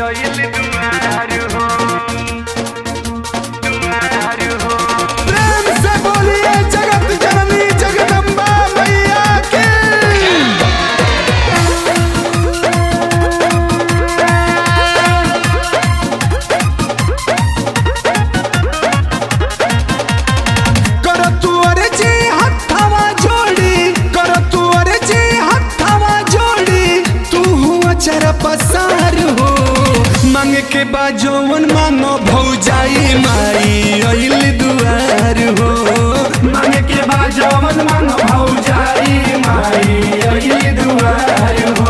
प्रेम से बोलिए जगत जननी जगदम्बा मैया की कर तू अर्जी हथवा जोड़ी कर तू अर्जी हथवा जोड़ी तू हुआ चर पसार हो मांगे के बाजोवन मांगो भौजाई माई अइल दुआर हो मांगे के बाजोवन मांगो भौजाई माई अइल दुआर हो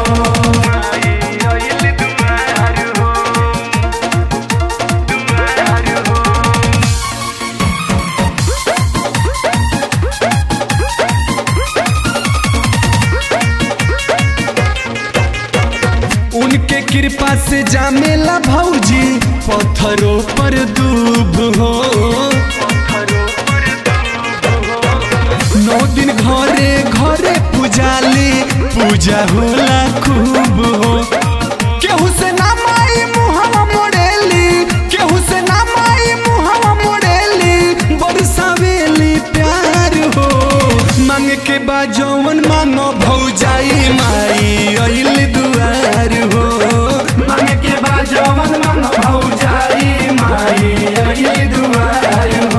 उनके कृपा से जामेला भौजी पत्थरों पर दूब हो नौ दिन घरे घरे पूजाली पूजा होला खूब हो केहू से ना माई मुहवा मोड़ेली केहू से ना माई मुहवा मोड़ेली बरसावेली प्यार हो मांग के बाजोवन मांगो भौजाई माई अइल दुआर हो मांग के बाजोवन मांगो भौजाई माई अइल दुआर हो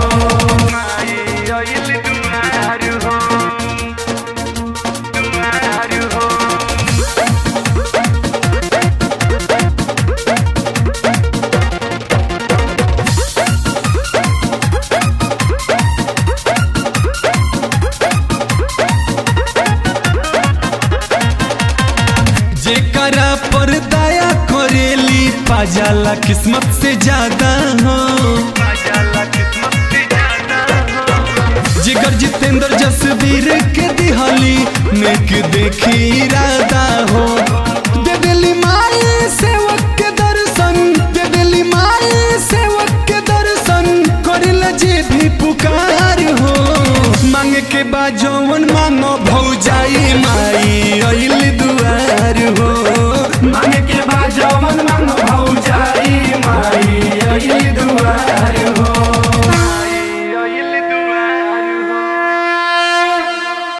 जेकरा पर दया करेली पाजाला किस्मत से ज्यादा हो जिगर जितेंद्र जसवीर के दिहली नेक देखी इरादा हो दे दिली माई सेवक के दर्शन दे दिली माई सेवक के दर्शन करेला जे भी पुकार हो मांगे के बाजोवन मांगो भौज